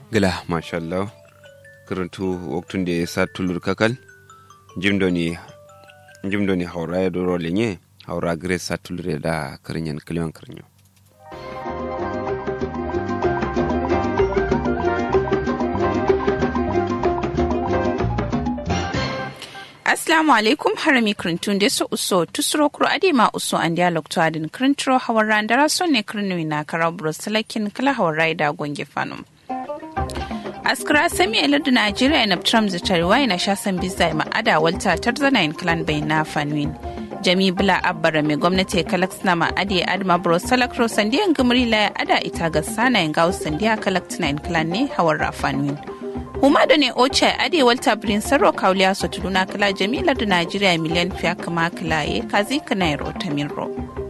gila mashallah karantu waktun da ya sa tulur kakal jimdoni jimdoni haura ya doro lenye haura gire sa tulur da karinyan kiliwan karinyo Assalamu alaikum harami krintun da su uso tusuro kuro ade ma uso an dialog to adin krintro hawar randara son ne krinwi na karau brusalakin kala hawar raida gonge fanum. askara sami da najeriya na trump zitariwa na shasan bisa ma'ada walta tarzana in clan bai na fanwin jami bula abbara mai gwamnati kalak na ma'adi adma bro salakro sandiyan gumri la ada ita ga sana in gawo sandiya kalak in clan ne hawar rafanwin huma da ne oce ade walta birin sarro kauliya so tuduna kala jamilar da najeriya miliyan fiya kama kilaye kazi kana ro tamirro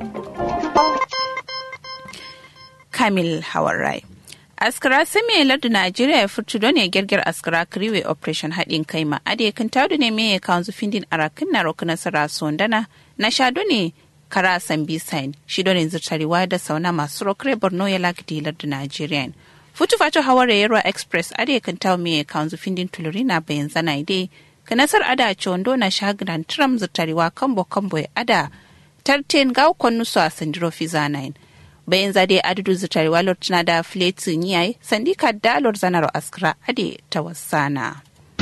kamil hawar rai askara sami lardu najeriya ya furtu don ya girgir askara kiriwe operation haɗin kai ma ade kan taudu ne me ya kawo findin arakin na roku nasara sondana na shado ne kara san bisain shi don yanzu tarewa da sauna masu rokre borno ya lagdi lardu najeriya futu fato hawar yarwa express ade kan tawo me ya kawo findin tuluri na bayan zana ide ka nasar ada chondo na shagran tram zutarewa kambo kambo ya ada tarten gawo konnu su a sandiro fizanain bayan zade adudu zutare walor tana da fletin yayi sandika dalor zanar askra ade ta wasana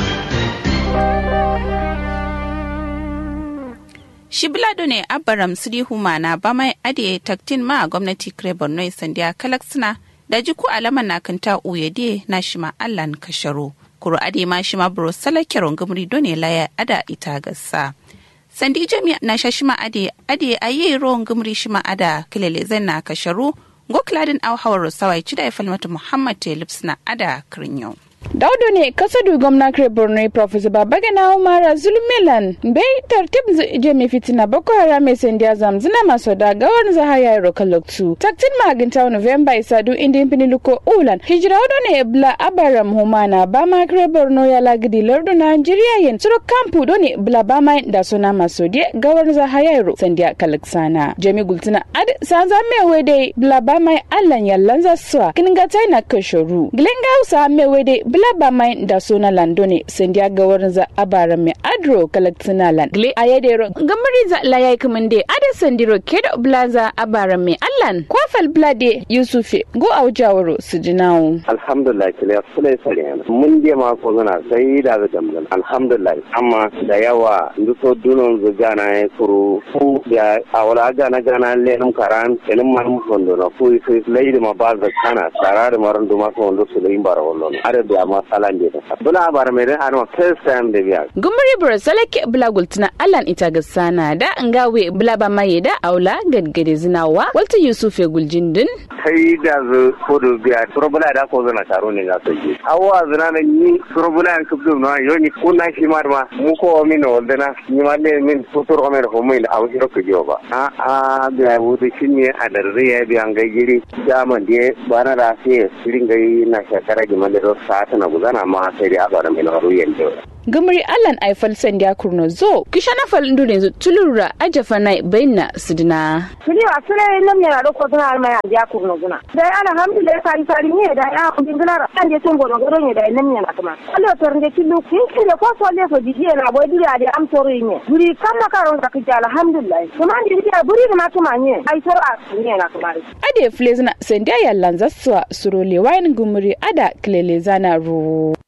shi bilado ne abaram siri humana ba mai ade taktin ma gwamnati kare borno sandiya kalaksina da jiku alaman na kanta uyede na shima allan kasharo kuro ade ma shima bro salakiron gumri done laya ada ita gassa sandi jami'a na shashima ade ade ayi ruwan gumri shima ada kilele zan na kasharu go kladin au hawar sawai cida ya falmata muhammad telips na ada kirinyo daudu ne kasadu gwamna kare borno professor babagana umara zulmilan bai tartib jami fitina boko haram mai sandiya zamzina maso da gawar zahaya ya roka loktu taktin maginta november isadu indin piniluko ulan hijira wado ne bla abaram humana ba ma kare borno ya lagidi lardu nigeria yin suro kampu do ne bla ba ma da suna maso die gawar zahaya ya ro sandiya kalaksana jami gultina ad sanza me wede bla ba ma allan yallan zaswa kininga na kashoru gilenga usa me wede bla ba mai da suna lando ne sandiya ga wurin za abara mai adro kalaktina land gle a yadda gamari za la yayi kaman de ada sandiro ke da blaza abara mai allan kwafal blade yusufe go a wajawaro su jinawo alhamdulillah kile fulai sare mun je ma ko zana sai da ga damgan alhamdulillah amma da yawa nduso dunon zu gana ya kuru fu ya awala gana gana lenum karan kenin man fondo na fu fu leidi ma ba za kana sarare maran duma ko ndo su lein bara wallo are da ma salan de bula bara mai ran anwa first time da biya gumri bura salake bula gultuna allan ita ga sana da ngawe bula ba mai da aula gadgade zinawa walta yusuf ya guljindin kai da zu kodo biya turbula da ko zana taro ne ga sai awwa zina na ni turbula an kubdu no yo ni kunna shi mar ma mu ko min no dana ni ma le min futur o mer ho min aw hiro ko joba a a biya wuti shinye a darre ya biya ngai giri jaman de bana da sai sirin gai na shakara giman da sa na gudana ma sai dai abara mai nauru yanzu. Gamari Allan Aifal Sandiya Kurno zo kisha na fal ndu ne tulura ajafa na baina sidina. Kuni wa sule nam ne ro ko tana alma ya ja Kurno guna. Dai alhamdulillah sari sari ne da ya kun gina ra an je sun gono gado ne da nam ne na kuma. Allah to rinde killu kin kin ko so le so dije na boy duri ade am to ne. Buri kan na karon ka kija alhamdulillah. Kuma ndi dia buri ma tuma ne. Ai so a ne na kuma. Ade flezna Sandiya yallan zaswa surole wayin gumuri ada kilele zana ru.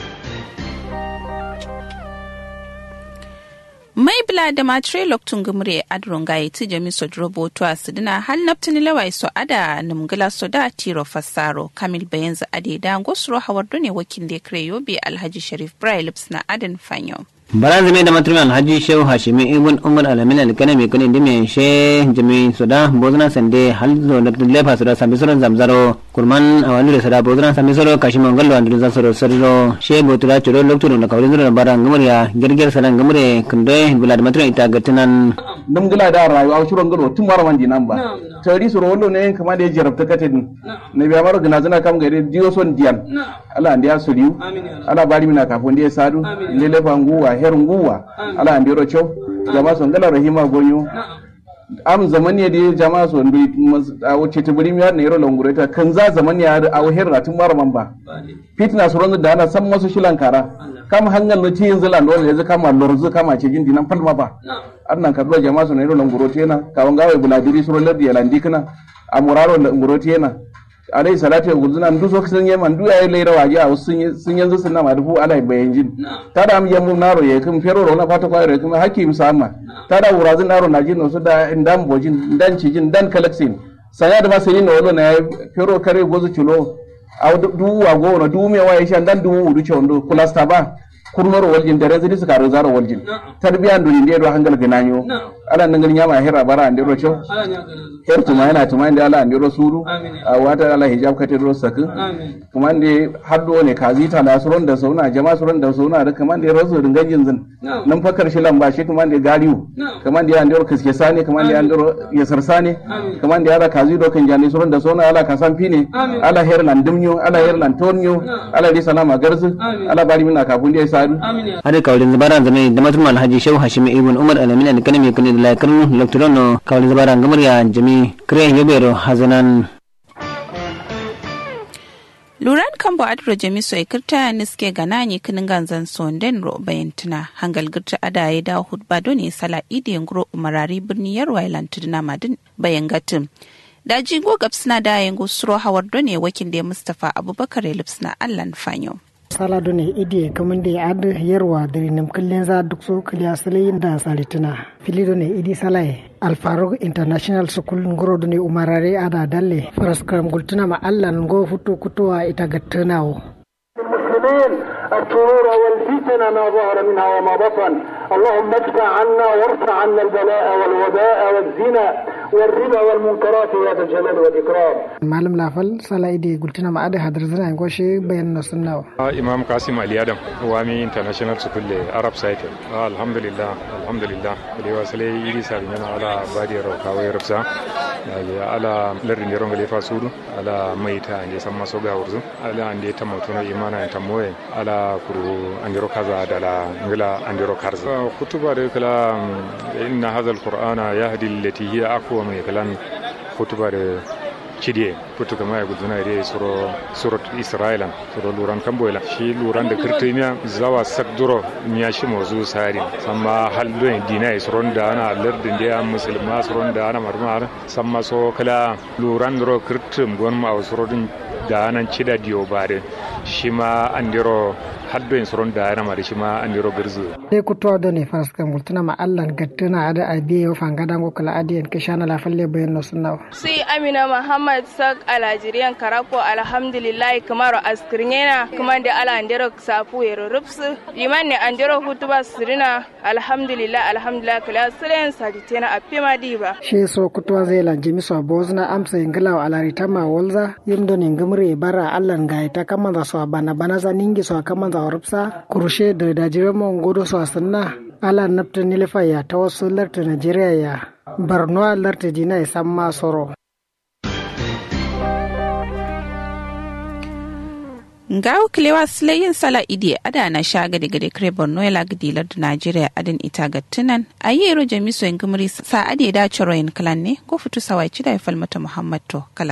mai bila da matre loktun gumre adron ga yiti jami so drobo to asidina hal naptini lawai so ada numgila so da tiro fassaro kamil bayanza ade da gosro hawardo ne wakil da kare yobe alhaji sharif brilips na adan fanyo baran zame da matruman haji shehu hashimi ibn umar alamin alkana mai kuni dimi she jami soda bozna sande hal zo da lefa soda sambi soro zamzaro kurman awani da sada bozna sambi soro kashi mangallo andu za soro soro she botura choro loktu da kawri zoro baran gumriya girgir sanan gumre kunde bila da matruman ita gatinan dum gila da rayuwa shuron galo tun mara wandi nan ba tari soro wallo ne kama da ya jarabta katin ne biya maro gina zina kam gari diyo son diyan ala ndiya soliu ala bari mina kafin da ya sadu lelefa nguwa her nguwa ala andiro chow jama son gala rahima gonyo am zaman ya da jama'a so ndu a wace ta buri miyar ne yaro langure ta kan za zaman ya a wahir na tun mara man ba fitna su ronzu da ana san masu shilan kara kama hangal na tiyin zila ndo ne kama lorzu kama ce jin dinan falma ba annan ka jama'a so ne yaro langure ta yana kawan gawe buladiri su rolar da yalandi kana a muraro langure ta yana alai salatu ya guzuna ndu so sun yema ndu ya leira waje a sun sun yanzu sun na madufu alai bayan jin tada am yamu naro ya kum fero ro na fata kwa ro kum hakim sama tada wurazin naro na jin so da indan bojin dan cijin dan kalaksin saya da masani no wolo na fero kare gozu chulo aw du wa go no du me waye shan dan du udu chondo kulasta ba kurnoro waljin da rezidi suka ro zaro waljin tarbiya ndu inde do hangal gananyo ala nangal nyama hera bara ande ro cho her tuma yana tuma inde ala ande ro suru a wata ala hijab kate ro sakin kuma inde haddo ne kazi ta da suron da sauna jama suron da sauna da kuma inde rasu ringan jinzin nan fakar shi lamba shi kuma inde galiu kuma inde ande ro kiske sane kuma inde ande ro yasar sane kuma inde ala kazi do kan jani suron da sauna ala kasan fine ala her lan dumnyo ala her lan tonyo ala ri salama garzu ala bari mina kafun dai sadu hade kawlin zabaran zame da matum alhaji shehu hashim ibn umar alamin da kanami kan da laikan loktoron no kawlin zabaran gamar ya jami kren yobero hazanan luran kambo adro jami so ikirta niske ganani kinin ganzan sonden ro bayantuna hangal girta adaye da hudba doni sala ide ngro umarari birni yarwa ilantuna madin bayan gatin da jigo gabsina da yango suro hawar doni wakil da mustafa abubakar lipsina allan fanyo sala done idi kamande ad yerwa dari nam kallen za duk so kaliya sale da salitina fili done idi salai al faruq international school ngoro done umarare ada dalle faras kam gultuna ma allan go futu kutuwa ita gattanawo المسلمين الشرور والفتن ما ظهر منها وما بطن اللهم ادفع عنا وارفع عنا البلاء والوباء والزنا والربا والمنكرات يا ذا الجلال والاكرام malam lafal sala idi gultuna ma ada hadar zana goshe bayan na sunnawa imam kasim ali adam wami international school le arab site alhamdulillah alhamdulillah kule wasale iri sabi nyana ala badi ro kawai rufsa ala lardi ne ronga lefa sudu ala maita ande samma so ga wurzu ala ande tamotono imana ta moye ala kuru andiro kaza dala ngila andiro karza kutuba de kala inna hadha alqur'ana yahdi allati hiya aqwa min kalan kutuba de cidie putu kama ya guduna ide suro surat isra'ilan suro luran kamboyla shi luran da kirtimiya zawa sakduro miya shi mozu sari samma haldo dina suron da ana lardin da musulma suron da ana marmar samma so kala luran dro kirtim gon ma suro din da nan cida diyo bare shi ma andiro haddo en soron da yana mari shi ma andiro garzu dai kutuwa da ne faras kan gultuna ma allan gattuna ada abiye yo fangada go kala adiyan kishana la falle bayan no sunna sai amina muhammad sak alajiriyan karako alhamdulillah kamar askirnyena kuma da ala andiro safu yero rupsu liman ne andiro hutuba sirina alhamdulillah alhamdulillah kala silen saditena apima diba shi so kutuwa zai lanje miso bozna amsa ingila alari tama walza yimdo ne ngumre bara allan gaita kamanza so bana bana za ningi so kamanza warupsa kurushe da dajiran mon godo so sanna ala nafta nilifa ya ta wasu larta Najeriya ya Borno larta dina ya san ma soro. ngawo kilewa silayin sala idi ada na sha gade gade kare borno ya lagdi lardu najeriya adin ita ga tunan a yi ero jamiso yin gumri sa ade da ciro yin kalan ne ko fitu sawai cida ya falmata muhammad to kala